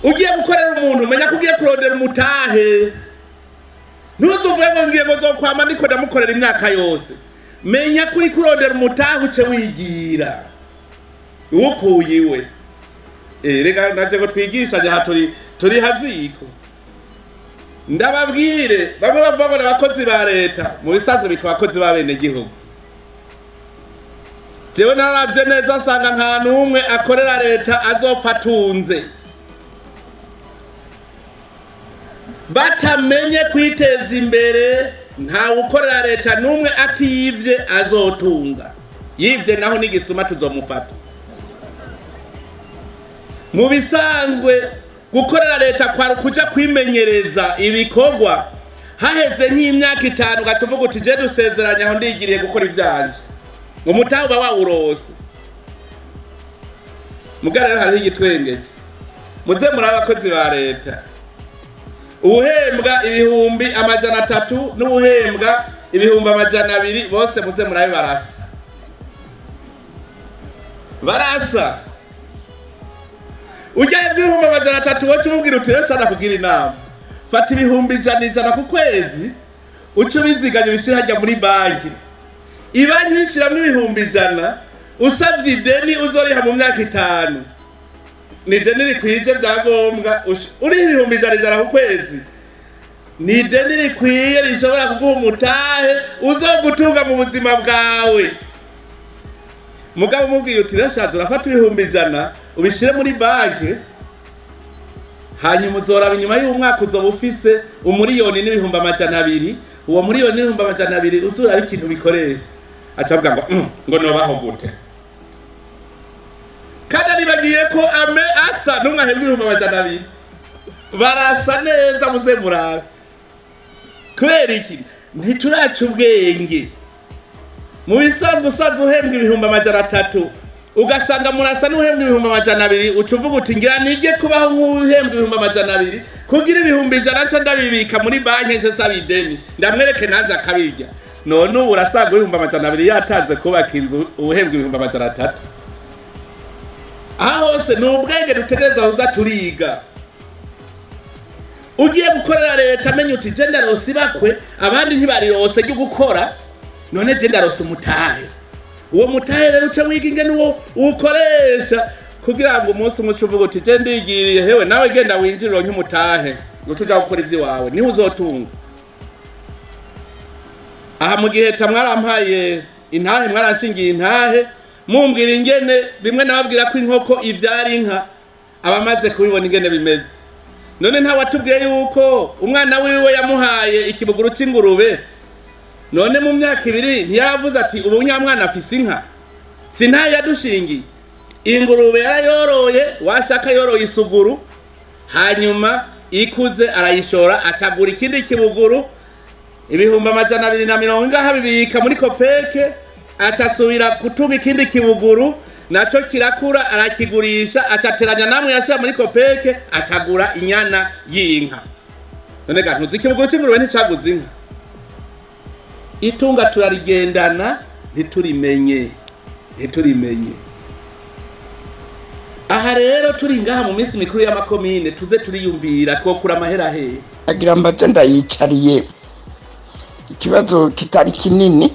ugiye gukorera umuntu umenya ko ugiye kurondera umutahe ntuzuvuge ngo ngiye ngo zokwama ndiko ndamukorera imyaka yose menya ko uri kurondera umutahe uce wigira uwukuye iwe Eh, reka naje ngo twigishanye aha turi turi haziko ndababwire bamwe bavuga ngo ni abakozi ba leta mu bisanzwe bitwa abakozi b'abenegihugu jewe naravye neza nsanga nta n'umwe akorera leta azopfa atunze batamenye kwiteza imbere ntawe ukorera leta n'umwe atiyivye azotunga yivye naho n'igisuma tuzomufata mu bisanzwe gukorera leta kwari kuja kwimenyereza ibikorwa haheze nk'imyaka itanu ugatuvuga uti je dusezeranye aho ndigiriye gukora ivyanje ngo mutahe uba wawurose mugara rero hariho igitwengeje muze muri abakozi ba leta uwuhembwa ibihumbi amajana atatu n'uwuhembwa ibihumbi amajana abiri bose muze murabe barasa barasa ujyaye ibihumbi amajana atatu wowe umubwira uti rero shana kugira inama fata ibihumbi ijana ijana ku kwezi uce ubiziganya ubishyire hajya muri banki ibanki uyishyiramo ibihumbi ijana usabye ideni uzoriha mu myaka itanu ni ideni rikwije byangombwa ush- uriho ibihumbi ijana ijana ku kwezi ni ideni rikwiye rishobora kuguha umutahe uzogutunga mu buzima bwawe mugabo umubwiye uti rashaza urafata ibihumbi ijana ubishyire muri banki hanyuma uzoraba inyuma y'umwaka uzoba ufise umuriyoni n'ibihumbi amajana abiri uwo muriyoni n'ibihumbi amajana abiri uzura ari ikintu bikoresha aca avuga ngo "Mm, ngo nobaho gute kandi aribagiye ko ame asa n'umwe ahembwa ibihumbi amajana abiri barasa neza muze murabe kubera iki ntituraca ubwenge mu bisanzwe usanzwe uhembwa ibihumbi amajana atatu ugasanga murasa n'uhembwa ibihumbi amajana abiri uca uvuga uti ngira nige kubaho nk'uhembwa ibihumbi amajana abiri kugira ibihumbi ijana nca ndabibika muri banki nce saba ideni ndamwereke nanjye akabirya none ubu urasanga ibihumbi amajana abiri yatanze kubaka inzu ubuhembwa ibihumbi amajana atatu aha hose ni ubwenge dutegereza kuza turiga ugiye gukorera leta amenya uti je ndarose ibakwe abandi ntibarirose ryo gukora none je ndarose umutahe uwo mutahe rero uca wiga ingene uwo uwukoresha kugira ngo umunsi umwe uce uvuga uti je ndigiriye hewe nawe genda winjire uronke umutahe ngo tuja gukora ivy'iwawe niho uzotunga aha mu gihe ta mwarampaye intahe mwaranshingiye intahe mumbwira ingene bimwe nababwira ko inkoko ivyara inka abamaze kubibona ingene bimeze none nta watubwiye yuko umwana wiwe yamuhaye ikibuguru c'ingurube none mu myaka ibiri ntiyavuze ati ubu nyamwana afise inka si ntayo yadushingiye ingurube yarayoroye washaka yoroye isuguru hanyuma ikuze arayishora acagura ikindi kibuguru ibihumbi amajana abiri na mirongo ingaha bibika muri kopeke acasubira kutunga ikindi kibuguru naco kirakura arakigurisha acateranya namwe yashira muri kopeke acagura inyana y'inka none ga ntuzi ikibuguru c'ingurube nticaguze inka itunga turarigendana ntiturimenye ntiturimenye aha rero turi ngaha mu minsi mikuru y'amakomine tuze turiyumvira twokura amahera hehe agira mbaze ndayicariye ikibazo kitari kinini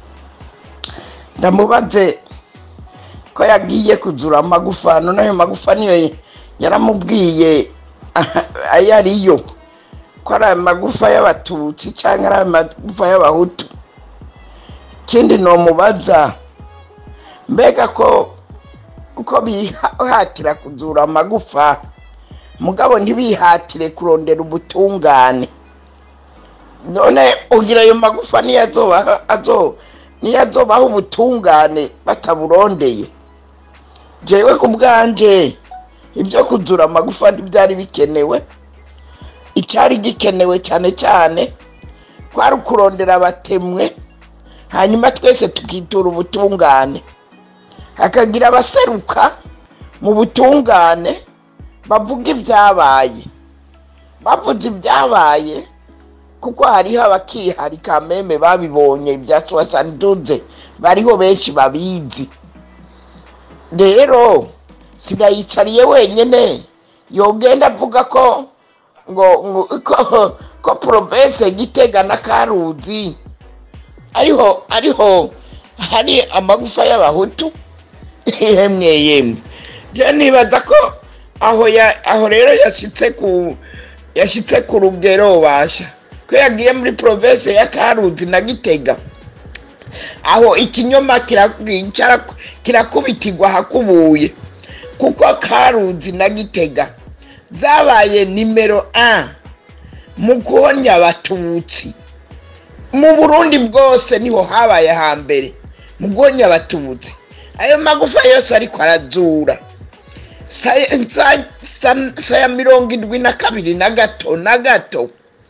ndamubaze ko yagiye kuzura amagufa none ayo magufa niyo yaramubwiye ayo ariyo ko ari amagufa y'abatutsi cyangwa ari amagufa y'abahutu ikindi nomubaza mbega ko uko bihatira kuzura amagufa mugabo ntibihatire kurondera ubutungane none ugira ayo magufa niyo azoba azo niyo azobaho ubutungane bataburondeye jewe ku bwanje ibyo kuzura amagufa ntibyari bikenewe icyari gikenewe cyane cyane kwari ukurondera abatemwe hanyuma twese tukitura ubutungane hakagira abaseruka mu butungane bavuga ibyabaye bavuze ibyabaye kuko hariho abakiharika meme babibonye ibya suwasanduze bariho benshi babizi rero sinayicariye wenyine yogenda avuga ko ngo ngo ko, ko province gitega na karuzi ariho ariho hari amagufa y'abahutu yemwe yemwe je nibaza ko aho ya aho rero yashitse ku yashitse ku rugero basha ko yagiye muri province ya karuzi na gitega aho ikinyoma kira- cyara- kirakubitirwa hakubuye kuko karuzi na gitega zabaye nimero a mu guhonya abatutsi mu burundi bwose niho habaye hambere mu guhonya abatutsi ayo magufa yose ariko arazura saya sa- sa- saya mirongo indwi na kabiri na gato na gato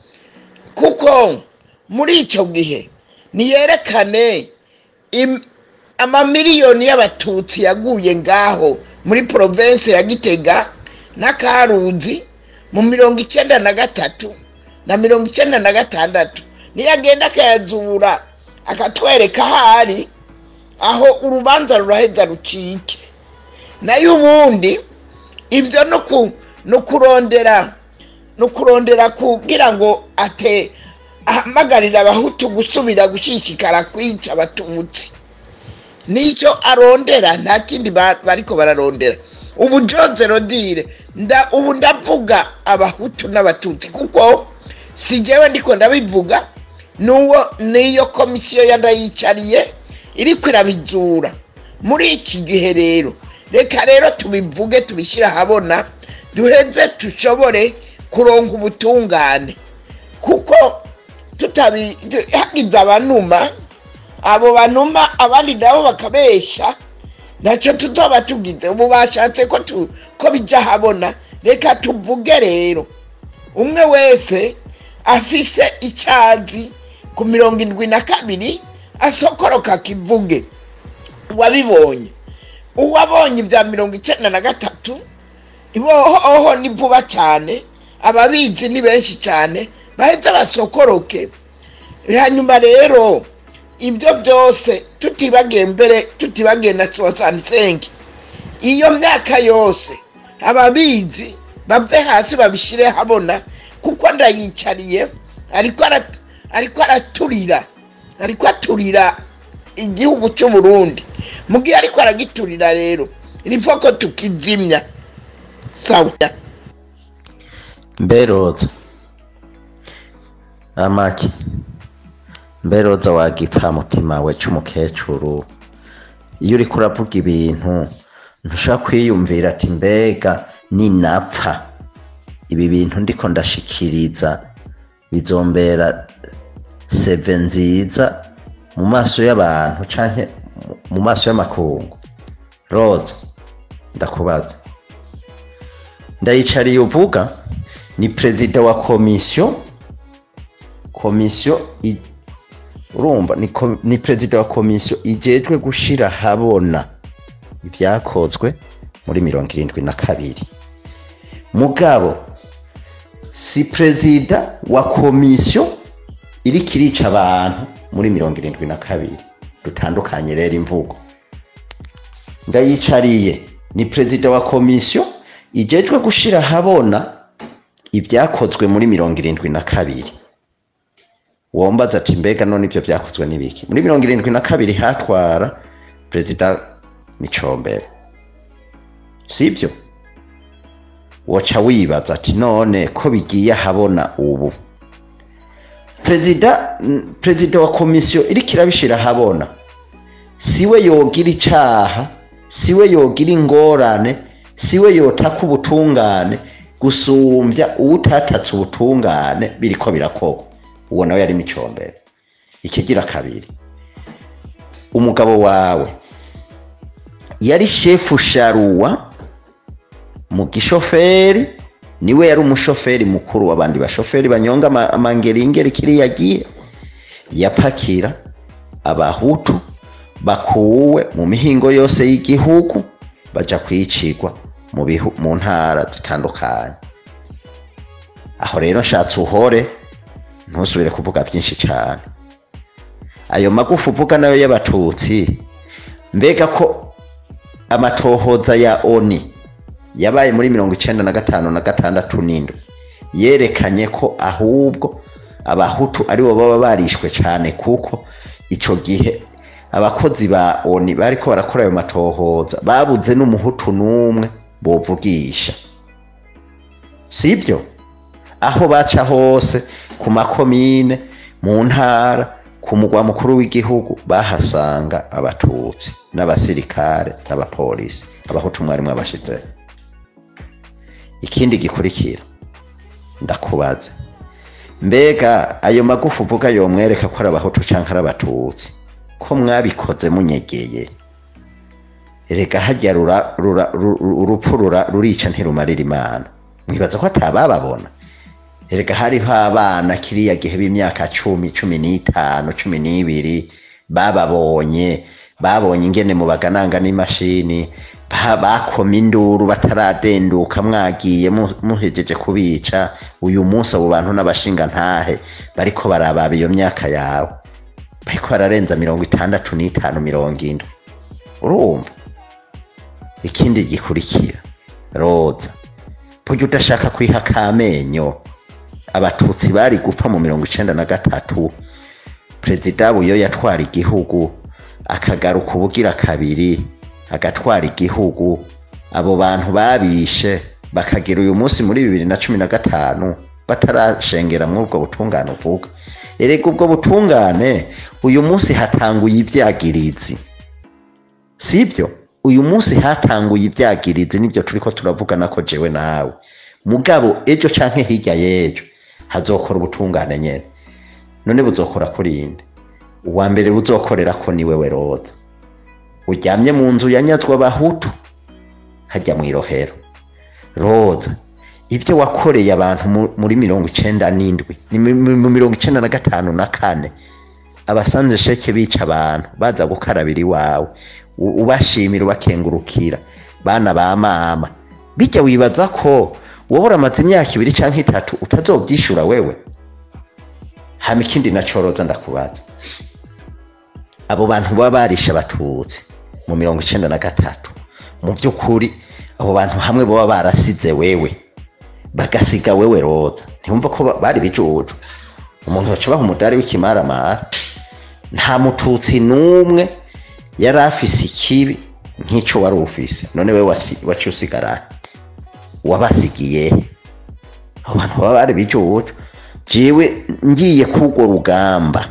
kuko muri icyo gihe niyerekane im- amamiliyoni y'abatutsi yaguye ngaho muri province ya gitega na karuzi mu mirongo icyenda na gatatu na mirongo icyenda na gatandatu niyo agenda akayazura akatwereka ahari aho urubanza ruraheza rucike nayo ubundi ibyo no ku- no kurondera no kurondera kugira ngo ate ahamagarira abahutu gusubira gushishikara kwica abatutsi nicyo arondera nta kindi ba- bariko bararondera ubu Jose Rodire nda ubu ndavuga abahutu n'abatutsi kuko si jewe ndiko ndabivuga nuwo niyo komisiyo yandayicariye iriko irabizura muri iki gihe rero reka rero tubivuge tubishyire ahabona duheze dushobore kuronka ubutungane kuko tutabi tu- hagize abanuma abo banuma abandi nabo bakabesha ntacyo tuzoba tugize ubu bashatse ko tu, ko bijya habona reka tuvuge rero umwe wese afise icyazi ku mirongo indwi na kabiri asokoroka kivuge uwabibonye uwabonye ibya mirongo icyenda na gatatu ibohoho ni vuba cyane ababizi ni benshi cyane baheze basokoroke hanyuma rero ibyo byose tutibagiye mbere tutibagiye na sosansengi iyo myaka yose ababizi bave hasi babishyire habona kuko ndayicariye ariko ara- ariko araturira ariko aturira igihugu cy'u Burundi mu gihe ariko aragiturira rero ripfa ko tukizimya sawa mberoza amaki mberoza wagipfa mutima we c'umukecuru iyo uriko uravuga ibintu ntushobora kwiyumvira ati mbega ninapfa ibi bintu ndiko ndashikiriza bizombera seve nziza mu maso y'abantu canke mu maso y'amakungu roza ndakubaza ndayicariye uvuga ni perezida wa komisiyo komisiyo i- urumva ni, ko- ni perezida wa komisiyo ijejwe gushira habona ibyakozwe muri mirongo irindwi na kabiri mugabo si perezida wa komisiyo iriko irica abantu muri mirongo irindwi na kabiri dutandukanye rero imvugo ndayicariye ni perezida wa komisiyo ijejwe gushira habona ibyakozwe muri mirongo irindwi na kabiri wombaza ati mbega none ibyo byakozwe n'ibiki muri mirongo irindwi na kabiri hatwara perezida micombero sibyo woca wibaza ati none ko bigiye ahabona ubu perezida mm, perezida wa komisiyo iriko irabishira ahabona siwe yogira icaha siwe yogira ingorane siwe yotaka ubutungane gusumbya uwutatatse ubutungane biriko birakorwa uwo nawe yari micombere ikigira kabiri umugabo wawe yari shefu sharuwa mu gishoferi niwe yari umushoferi mukuru w'abandi bashoferi banyonga ama- amangeringeri kiriya gihe yapakira abahutu bakuwe mu mihingo yose y'igihugu baja kwicirwa mu bihu- mu ntara zitandukanye aho rero nshatse uhore ntusubire kuvuga byinshi cyane ayo magufa uvuga nayo y'abatutsi mbega ko amatohoza ya oni yabaye muri mirongo icenda na gatanu na gatandatu n'indwi yerekanye ko ahubwo abahutu aribo baba barishwe cyane kuko ico gihe abakozi ba oni bariko barakora ayo matohoza babuze n'umuhutu n'umwe bovugisha sibyo aho baca hose ku makomine mu ntara ku mugwa mukuru w'igihugu bahasanga abatutsi n'abasirikare n'abapolisi abahutu mwarimwe abashizeho ikindi gikurikira ndakubaza mbega ayo magufa uvuga yomwereka ko ari abahutu canke ari abatutsi ko mwabikoze munyegeye erega harya rura- rura- ru- ru- urupfu rura- rurica ntirumarira imana mwibaza ko atabababona erega hariho abana kiriya gihe b'imyaka cumi cumi n'itanu cumi n'ibiri bababonye babonye ingene mubagananga n'imashini ba- bakoma induru bataradenduka mwagiye mu- muhejeje kubica uyu munsi abo bantu n'abashinga ntahe bariko barababa iyo myaka yawe bariko bararenza mirongo itandatu n'itanu mirongo indwi urumva ikindi gikurikira roza burya udashaka kwiha akamenyo abatutsi bari gupfa mu mirongo icenda na gatatu perezida buyo yatwara igihugu akagaruka ubugira kabiri agatwara igihugu abo bantu babishe bakagira uyu munsi muri bibiri na cumi na gatanu batarashengera muri ubwo butungane uvuga erega ubwo butungane uyu munsi hatanguye ivyagirizi sibyo uyu munsi hatanguye ivyagirizi nibyo turiko turavugana ko jewe nawe mugabo ejo canke hirya y'ejo hazokora ubutungane nyene none buzokora kuri inde uwa mbere buzokorera ko ni wewe roza uryamye mu nzu yanyazwa abahutu hajya mu irohero roza ibyo wakoreye abantu mu- muri mirongo icenda n'indwi ni mu mu mirongo icenda na gatanu na kane abasanze sheke bica abantu baza gukarabira iwawe u- ubashimira ubakengurukira bana ba mama bijya wibaza ko wowe uramaze imyaka ibiri canke itatu utazobyishura wewe hama ikindi nacoroza ndakubaza abo bantu baba barishe abatutsi mu mirongo icenda na gatatu mu by'ukuri abo bantu hamwe baba barasize wewe bagasiga wewe roza ntiwumva ko ba- bari bijuju umuntu baca baha umudari w'ikimaramara nta mututsi n'umwe yari afise ikibi nk'ico wari ufise none we wasi- waciye usigara wabasigiye abo bantu baba bari bijuju jewe ngiye kurwo rugamba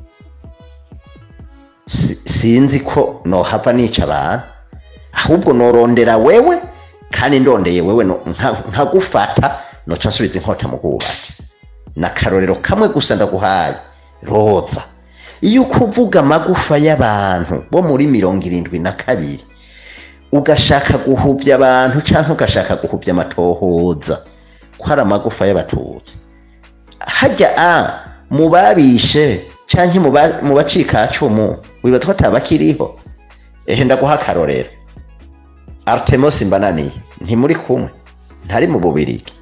si- sinzi ko nohava nica abantu ahubwo norondera wewe kandi ndondeye wewe no- nka- nkagufata noca nsubiza inkota mu bwubati na karorero kamwe gusa ndaguhaye roza iyo uko uvuga amagufa y'abantu bo muri mirongo irindwi na kabiri ugashaka guhubya abantu cyangwa ugashaka guhubya amatohoza ko ari amagufa y'abatutsi hajya a mu babishe cyangwa mu ba- mu bacikacumu wibaza ko atabakiriho ehe ndaguha akarorero artemus mbananiye ntimuri kumwe ntari mu bubirigi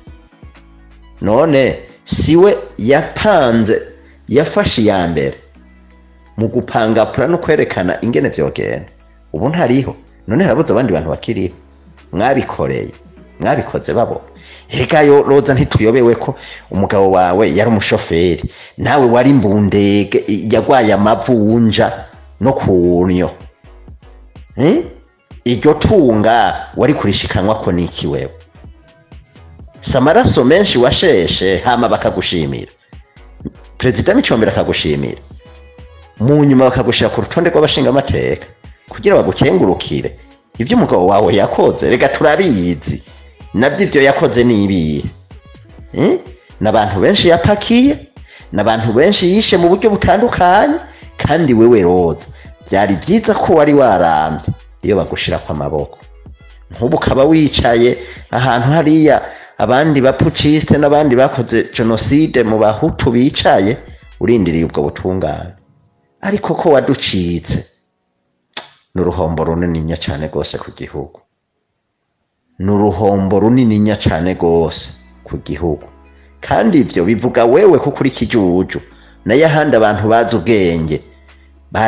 none siwe yapanze yafashe iya mbere mu gupangapura no kwerekana ingene vyogenda ubu ntariho none harabuze abandi bantu bakiriho mwabikoreye mwabikoze babona reka yo roza ntituyobewe ko umugabo wawe yari umushoferi nawe wari mbundege yagwaye amavunja no kunyo Eh? iryo tunga wari kurishikanwa ko niki wewe si amaraso menshi washeshe hama bakagushimira perezida micombero akagushimira mu nyuma bakagushira ku rutonde rw'abashingamateka kugira bagukengurukire ibyo umugabo wawe yakoze reka turabizi nabyo ibyo yakoze ni ibihe Eh? n'abantu benshi yapakiye n'abantu benshi yishe mu buryo butandukanye kandi wewe roza byari byiza ko wari warambye iyo bagushira ku amaboko nk'ubu ukaba wicaye ahantu hariya abandi bapucisite n'abandi bakoze jenoside mu bahutu bicaye urindiriye ubwo butungane ariko ko waducitse ni uruhombo runininya cyane rwose ku gihugu ni uruhombo runininya cyane rwose ku gihugu kandi ibyo bivuga wewe kuko uri kijuju nayo ahandi abantu bazi ubwenge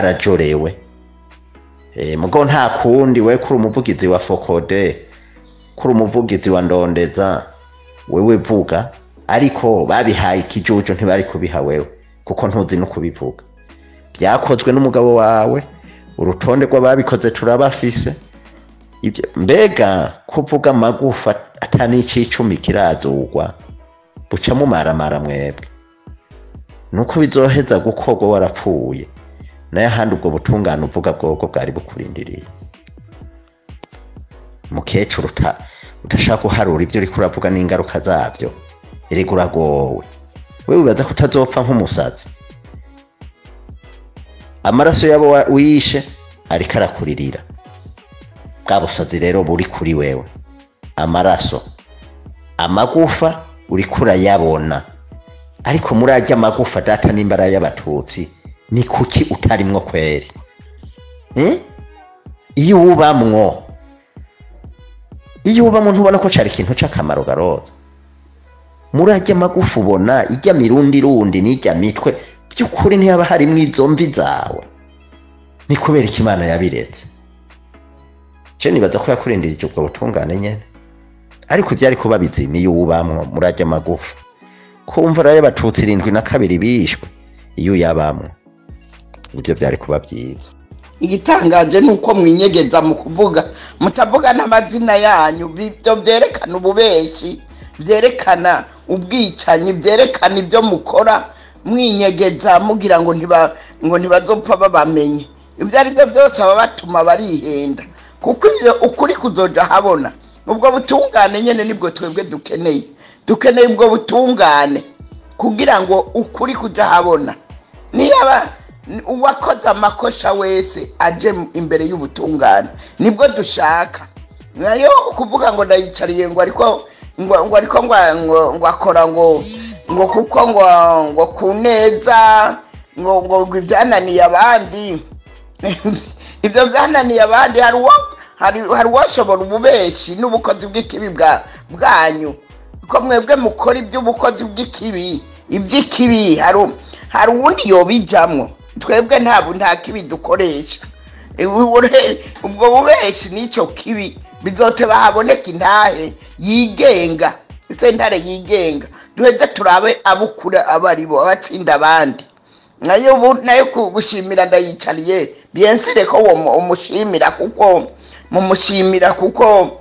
barajorewe Eh, mugo nta kundi we kuri umuvugizi wa fokode kuri umuvugizi wa ndondeza wewe vuga ariko babihaye ikijuju ntibari kubiha wewe kuko ntuzi no kubivuga byakozwe n'umugabo wawe urutonde rw'ababikoze turabafise ibyo mbega kuvuga amagufa atani icicumi kirazugwa buca mumaramara mwebwe nuko bizoheza gukorwa warapfuye nayo ahandi ubwo butungane uvuga bwobwo bwari bukurindiriye mukecuru uta udashaka guharura ibyo uriko uravuga n'ingaruka zabyo erega uragowe we wibaza ko utazopfa nk'umusazi amaraso yabo wa- wishe ariko arakuririra bwa busazi rero buri kuri wewe amaraso amagufa uriko urayabona ariko muri arya amagufa data nimba ari ay'abatutsi ni kuki utarimwo kweri Eh? iyo ubamwo iyo ubamwo ntubona ko cari ikintu c'akamaro garoza muri arya magufa ubona ijya mirundi rundi n'ijya mitwe by'ukuri ntiyaba harimwo izo mvi zawe ni kubera ko imana yabiretse je nibaza ko yakurindirije ubwo butungane nyene ariko ivyari kuba bizima iyo ubamwo muri arya magufa kumva rero abatutsi irindwi na kabiri bishwe iyo uyabamwo nivyo vyari kuba vyiza igitangaje ni uko mwinyegeza mu kuvuga mutavuga n'amazina yanyu ibyo byerekana ububeshi byerekana ubwicanyi byerekana ibyo mukora mwinyegeza mugira ngo ntiba ngo ntibazopfa babamenye ibyo ari byo byose baba batuma barihenda kuko ibyo ukuri kuzoja habona ubwo butungane nyene nibwo twebwe dukeneye dukeneye ubwo butungane kugira ngo ukuri kuja habona niyaba uwakoze amakosa wese aje imbere y'ubutungane nibwo dushaka nayo kuvuga ngo ndayicariye ngo ariko ngo ngo ariko ngo ngo- ngo akora ngo ngo kuko ngo ngo ku neza ngo ngo ngo ibyananiye abandi ibyo byananiye abandi hari uwo hari hari uwashobora ububeshi n'ubukozi bw'ikibi bwa bwanyu ko mwebwe mukora iby'ubukozi bw'ikibi iby'ikibi hari u- hari uwundi yobijamwo twebwe nta bu- nta kibi dukoresha Ure- ubwo bubeshi n'icyo kibi bizoteba haboneka intahe yigenga sentare yigenga duheze turabe abukura abo ari bo abatsinda abandi nayo ubu nayo ku- gushimira ndayicariye biyensire ko uwo mu- umushimira kuko mumushimira kuko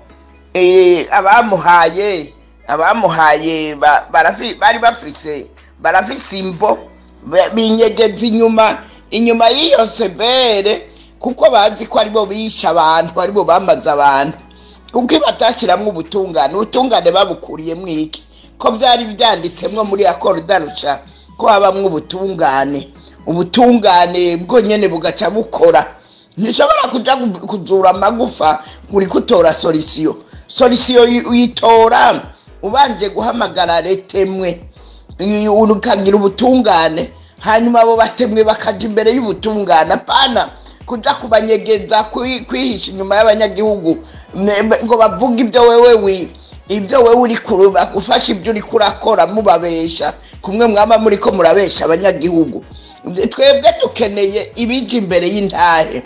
eh, abamuhaye abamuhaye ba- barafi- bari bafise barafise imvo ba- binyegeza inyuma inyuma y'iyo sebere kuko bazi ko aribo bishe abantu aribo bamaze abantu kuko batashyiramo ubutungane ubutungane babukuriyemo iki ko byari byanditsemwo muri akorudarusha ko habamwo ubutungane ubutungane bwonyene bugaca bukora ntishobora kuja gu- kuzura amagufa uri kutora solisiyo solisiyo uyi- uyitora ubanje guhamagara retemwe i- ukagira ubutungane hanyuma abo batemwe bakaja imbere y'ubutungane apana kuja kubanyegeza kwi- kwihisha inyuma y'abanyagihugu ne- ngo bavuge ibyo wewe wi ibyo wewe uri kuruba gufasha ibyo uri kurakora mubabesha kumwe mwaba muri ko murabesha abanyagihugu twebwe dukeneye ibija imbere y'intahe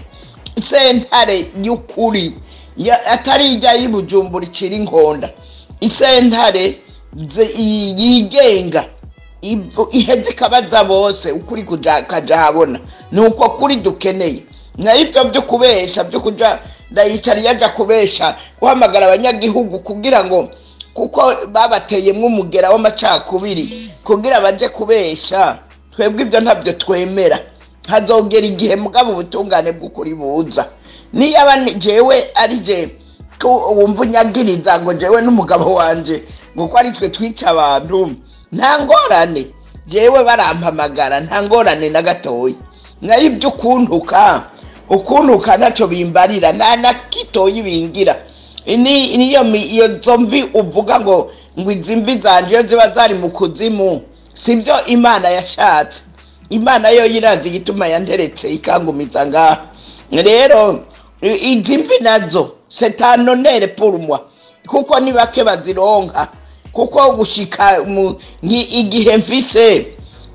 isentare y'ukuri ya- atari ijya y'ubujumbura icira inkonda isentare ze- i- yigenga ivu- iheze ikabaza bose ukuri kuja kaja habona ni uko kuri dukeneye nayo ibyo byo kubesha byo kuja ndayicara yaja kubesha guhamagara abanyagihugu kugira ngo kuko babateyemwo umugera w'amacakubiri kugira baje kubesha twebwe ibyo ntabyo twemera hazogera igihe mugabo ubutungane bw'ukuri buza niyaba ni- jewe ari je ko wumva unyagiriza ngo jewe n'umugabo wanje ngo ko ari twe twica abantu nta ngorane jewe barampamagara nta ngorane na gatoya nayo ibyo ukuntuka ukuntuka ntacyo bimbarira nta na gitoya bingira ni niyo mi- iyo zo mvi uvuga ngo ngo izi mvi zanje iyo ziba zari mu kuzimu sibyo imana yashatse imana yo yirazi igituma yanteretse ikangumiza ngaha rero i- izi mvi nazo setanonere purumwa kuko ni bake bazironka kuko gushika mu ngi- igihe mfise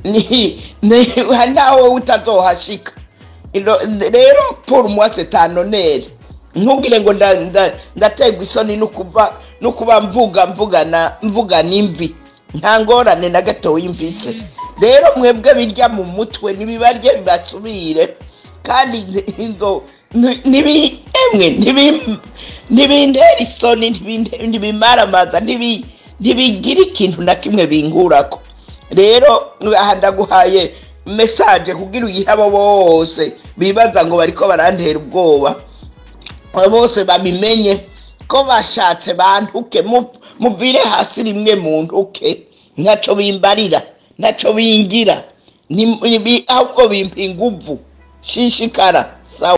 ni ni- ntawe utazohashika Iro- rero purumwa setanonere ntugire ngo nda- nda- ndaterwa isoni no kuva no kuba mvuga mvugana mvugana imvi nta ngorane na gatoya mvise rero mwebwe birya mu mutwe nibibarye bibasubire kandi nzi- inzo ni- nibi emwe nibi- ntibintera isoni ntibinte- ntibimaramaza ntibi- ntibigira ikintu na kimwe bingurako rero aha ndaguhaye mesaje kugira uyihe abo bose bibaza ngo bariko barantera ubwoba abo bose babimenye ko bashatse bantuke mu- muvire hasi rimwe mu ntuke ntaco bimbarira ntaco bingira ni- ni- ahubwo bimpa inguvu shishikara sawa